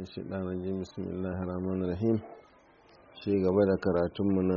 الشيطان الرجيم بسم الله الرحمن الرحيم شيء قبل كراتمنا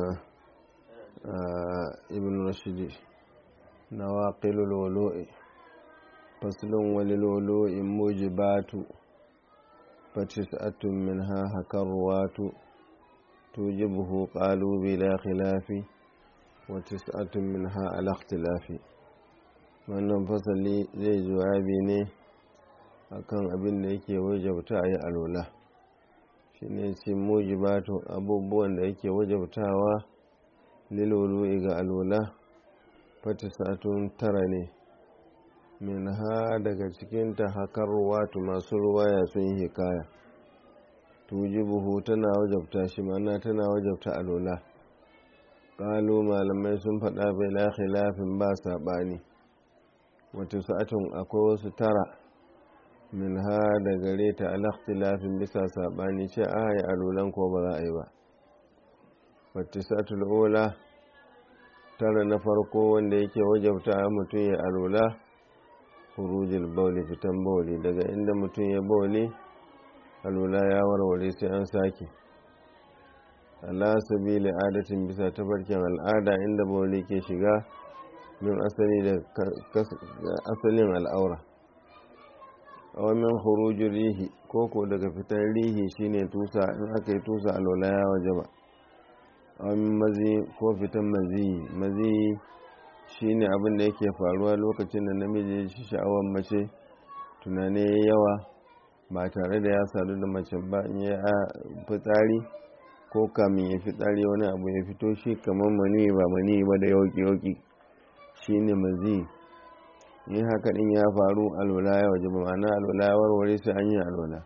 ابن رشد نواقل الولوء فصل وللولوء موجبات فتسعة منها هكروات توجبه قالوا بلا خلاف وتسعة منها على اختلاف wannan fasali zai jawabi ne akan abin da yake wajabta a yi alola shi ne ce mujibatu abubuwan da yake wajabtawa lilolu ga alola fatisatun tara ne min ha daga cikinta hakar watu masu ruwaya sun yi hikaya tujibuhu tana wajabta shi mana tana wajabta alola ƙalu malamai sun faɗa bai la khilafin ba saɓani wata sa'atun akwai wasu tara min ha da gare ta alakhtilafin bisa saɓani ce a yi alolan ko ba za a yi ba wata sa'atul ola tara na farko wanda yake wajabta mutum ya alola hurujil bauli fitan bauli daga inda mutum ya bauli alola ya warware sai an sake ala sabili adatin bisa tafarkin al'ada inda bauli ke shiga min asali da asalin al'aura awamin hurujin rihi koko daga fitar rihi shine tusa in aka yi tusa alola ya waje ba awamin mazi ko fitan mazi mazi shine abin da yake faruwa lokacin da namiji shi sha'awar mace tunane yawa ba tare da ya sadu da mace ba in ya fitsari ko kamin ya fitsari wani abu ya fito shi kamar mani ba mani ba da yauki-yauki shine mazi in haka din ya faru alwala ya waje ba ma'ana alwala ya warware sai an yi alwala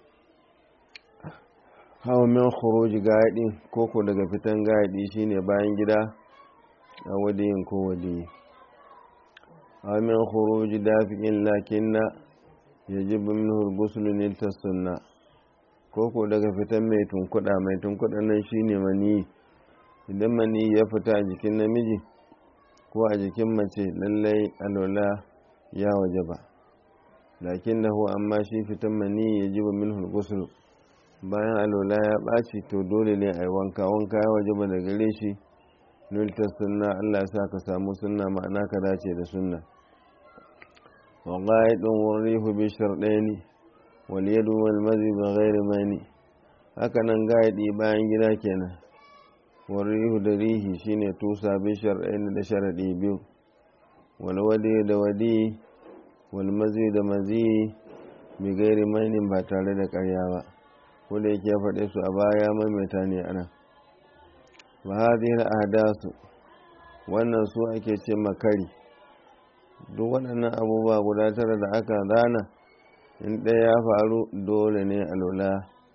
hawa min khuruji gaɗi koko daga fitan gaɗi shine bayan gida a wadiyin ko wadiyi hawa min khuruji dafi'in lakinna yajibu minhu al-ghusl nilta sunna koko daga fitan mai tunkuɗa mai tunkuɗa nan shine mani idan mani ya fita a jikin namiji ko a jikin mace lallai alola ya waje ba lakin da amma shi fitan mani ya ji ba min hulgusul bayan alola ya ɓaci to dole ne a yi wanka wanka ya waje ba da gare shi nulta sunna allah sa ka samu sunna ma'ana ka dace da sunna wa ƙa'idun warihu bi sharɗaini wal yadu wal mazi ba ghairi mani haka nan gaidi bayan gida kenan warihu da rihi shine tusa bin shar'ain da sharadi biyu wal wadi da wadi wal mazi da mazi bi gairi mainin ba tare da karya ba ko da yake faɗe su a baya maimaita ne ana wa hadhihi ahdasu wannan su ake ce makari duk waɗannan abubuwa guda tara da aka zana in ɗaya ya faru dole ne a lula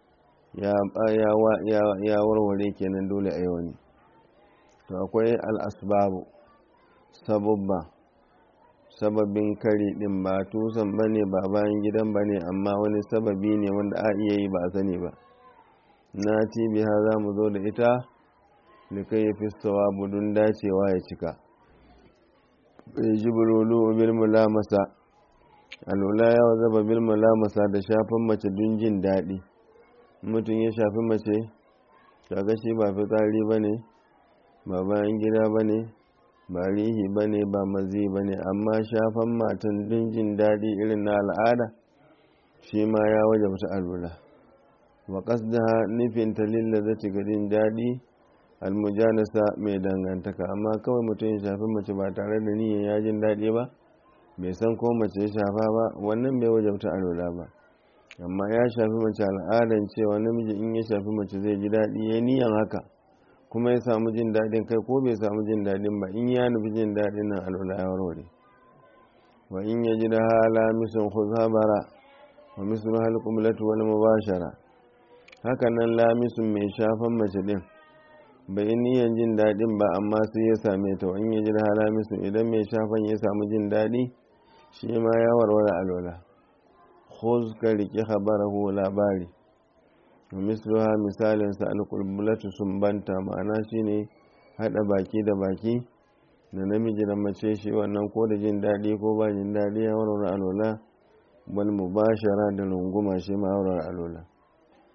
ya warware kenan dole a yau ne to akwai al'asbabu sababba sababin kari din ba tusan ba ne ba bayan gidan ba ne amma wani sababi ne wanda a iya yi ba a sani ba na biha za mu zo da ita da kai fi budun dacewa ya cika bai ji bululu bil mulamasa alula ya zaba bil mulamasa da shafin mace don jin daɗi mutum ya shafi mace kaga shi ba fitsari ba ne ba bayan gida ba ne ba rihi ba ne ba mazi ba ne amma shafan matan don jin daɗi irin na al'ada shi ma ya waje wata alwala wa da nufin talilla da ci jin daɗi almujanasa mai dangantaka amma kawai mutum ya shafi mace ba tare da niyyar ya jin daɗi ba bai san ko mace ya shafa ba wannan bai waje wata alwala ba amma ya shafi mace al'adan cewa namiji in ya shafi mace zai ji daɗi ya niyan haka kuma ya samu jin daɗin kai ko bai samu jin daɗin ba in ya nufi jin daɗin nan alwala ya warware wa in ya ji da hala misun khuzabara wa misun hal qumlatu wal mubashara haka nan lamisun mai shafan mace din bai niyan jin daɗin ba amma sai ya same ta wa in ya ji da hala misun idan mai shafan ya samu jin daɗi shi ma ya warware alwala khuz ka riƙe khabarahu labari misluha misalin sa alqulbulatu sumbanta ma'ana shine hada baki da baki da namiji da mace shi wannan ko da jin daɗi ko ba jin daɗi ya warware alola bal mubashara da runguma shi ma warware alola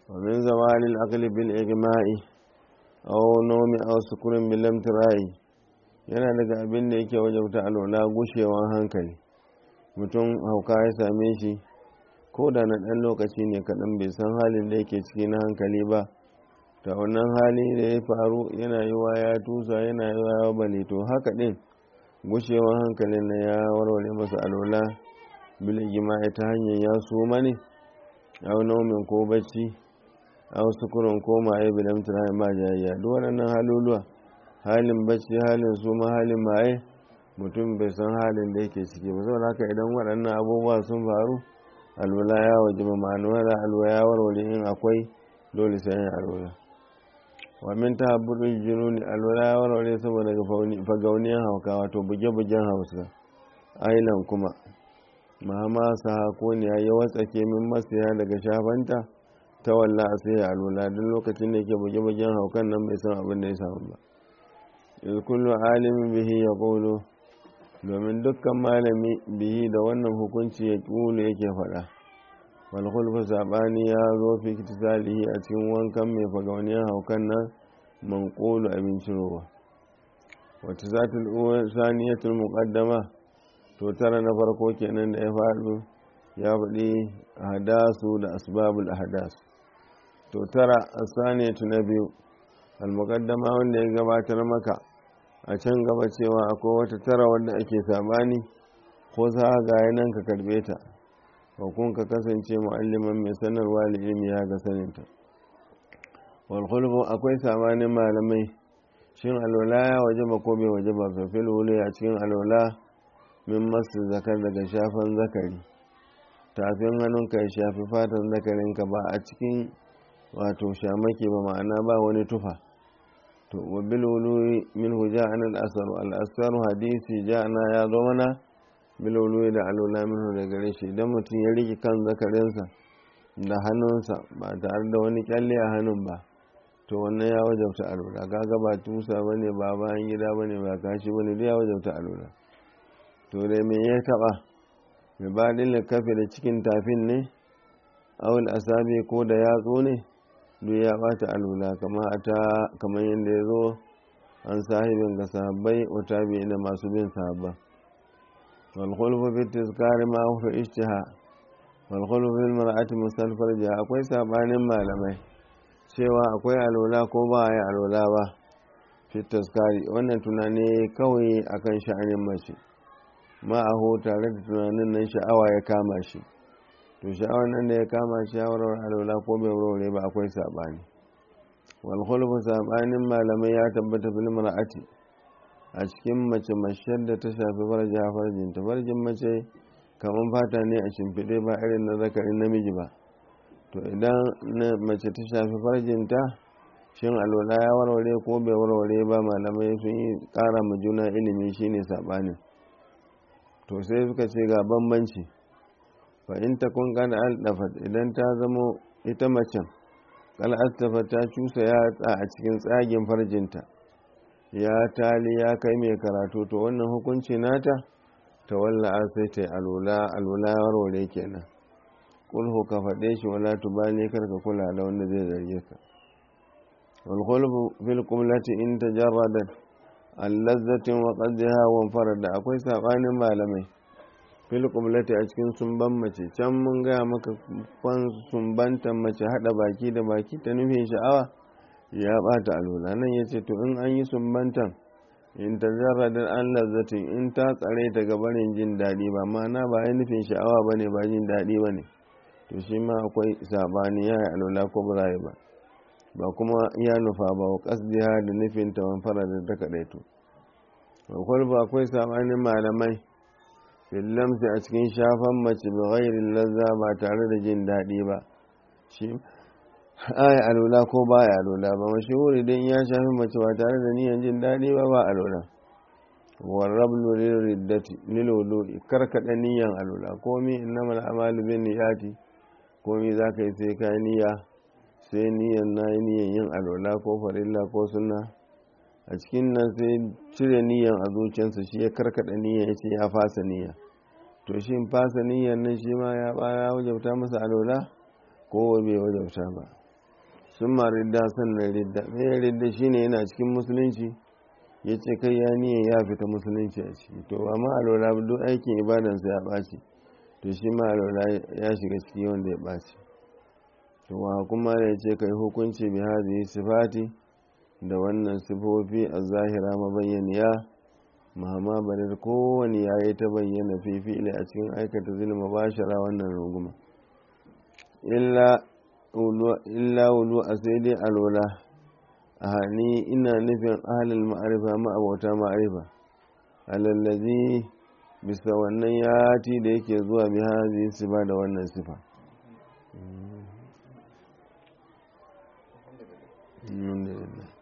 ومن زوال العقل بالإغماء أو نوم أو سكر بالامتراء yana daga abin da yake wajabta alwala gushewan hankali mutum hauka ya same shi ko da na ɗan lokaci ne kaɗan bai san halin da yake ciki na hankali ba ta wannan hali da ya faru yana yi wa ya tusa yana yi wa ya bale to haka ɗin gushewan hankalin na ya warware masa alwala biligima ta hanyar ya suma ne au nomin ko bacci au sukurin ko maye bidan tunanin ba jayayya duk waɗannan haluluwa halin bacci halin suma halin maye mutum bai san halin da yake ciki ba saboda haka idan waɗannan abubuwa sun faru alwala ya waje ba ma'anuwar alwala ya warware in akwai dole sai yin alwala wa min ta habbudin jununi alwala ya warware saboda fagauniyan hauka wato buge-bugen hausa ailan kuma mama sa ko ne ya watsake min masaya daga shafanta ta walla a sai alwala duk lokacin da yake buge-bugen haukan nan bai san abin da ya samu ba iz kullu alimin bihi ya qulu domin dukkan malami bihi da wannan hukunci ya ƙulu yake faɗa walhulfu saɓani ya zo fi kitisalihi a cikin wankan mai fagauniyar haukan nan man ƙulu abincin ruwa wata zatul saniyatul muqaddama to tara na farko kenan da ya faɗo ya faɗi hadasu da asbabul ahdas to tara asaniyatu na biyu al-muqaddama wanda ya gabatar maka a can gaba cewa akwai wata tara wadda ake sabani ko za ga nan ka karbe ta kun ka kasance mu'alliman mai sanarwa da ilimi ya ga saninta wal akwai sabanin malamai shin alwala ya waje ba ko bai waje ba fafil wuli a cikin alwala min masu zakar daga shafan zakari tafin hannunka ya shafi fatan zakarinka ba a cikin wato shamake ba ma'ana ba wani tufa to wa bil wului min huja'an al asar al asar hadisi ja'ana ya zo mana bil wului da alula min da gare shi idan mutum ya riki kan zakarinsa da hannunsa ba tare da wani kyalle a hannun ba to wannan ya wajabta alula kaga ba tusa bane ba bayan gida bane ba kashi bane duk ya wajabta alula to dai me ya taba mai baɗin kafe da cikin tafin ne awul asabi ko da yatsu ne duk ya bata alula kamar yadda ya zo an sahibin ga sahabbai wata biyu da masu bin sahabba walkhulfu fi tizkari ma fi ishtiha walkhulfu fil mar'ati musal farja akwai sabanin malamai cewa akwai alula ko ba ya alula ba fi tizkari wannan tunani kawai akan sha'anin mace ma'ahu tare da tunanin nan sha'awa ya kama shi to sha'awar nan da ya kama shawarar alwala ko bai wurare ba akwai saɓani wal khulfu saɓanin malamai ya tabbata fil mar'ati a cikin mace mashar da ta shafi farja farjin ta farjin mace kamar fata ne a shimfiɗe ba irin na zakarin namiji ba to idan mace ta shafi farjin ta shin alwala ya warware ko bai warware ba malamai sun yi ƙara ma juna ilimi shine saɓanin to sai suka ce ga bambanci fa in ta kun kana aldafat idan ta zamo ita macen kal astafa ta cusa ya a cikin tsagin farjinta ya tali ya kai mai karatu to wannan hukunci nata ta walla sai ta alula alula warware kenan kulhu ka faɗe shi wala tubali kar ka kula da wanda zai zarge ka wal khulfu fil qumlati in tajarradat allazzatin wa qaddaha wa farada akwai sabanin malamai fil qumlati a cikin sumban mace can mun gaya maka kwan sumbantan mace hada baki da baki ta nufin sha'awa ya bata alwala nan yace to in an yi sumbantan in tajarradat an lazzatin in ta tsare ta gabanin jin daɗi ba ma'ana ba ya nufin sha'awa bane ba jin daɗi bane to shi ma akwai sabani ya yi alwala ko ba ba ba kuma ya nufa ba wa kasdiha da nufin ta fara da ta kaɗaito akwai ba akwai sabanin malamai fillamsi a cikin shafan mace ba gairin lazza ba tare da jin daɗi ba shi aya alula ko ba ya alula ba mashahuri don ya shafi mace ba tare da niyan jin daɗi ba ba alula warrablu lilriddati lilwudu'i karkada niyan alula komi innamal a'malu bin niyati komi zaka yi sai kai niyya sai niyan na yi niyan yin alwala ko farilla ko sunna a cikin nan sai cire niyan a zuciyarsa shi ya karkada niyan ya ce ya fasa niyya to shi fasa niyan nan shi ma ya baya wajabta masa alwala ko bai wajabta ba sun ma ridda sannan ridda mai ridda shine yana cikin musulunci ya ce kai ya niyan ya fita musulunci a ciki to ba ma alwala duk aikin ibadansa ya ɓaci to shi ma alwala ya shiga ciki wanda ya ɓaci to wa kuma ya ce kai hukunci bi hadhihi sifati da wannan sifofi a zahira mabayyaniya mahama barir kowane ya yi ta bayyana fifili a cikin aikata zulma bashara wannan runguma illa wulu a sai dai alwala a hani ina nufin ahalin ma'arifa ma'abauta ma'arifa alallazi bisa wannan yati da yake zuwa bi hazi sifa da wannan sifa Alhamdulillah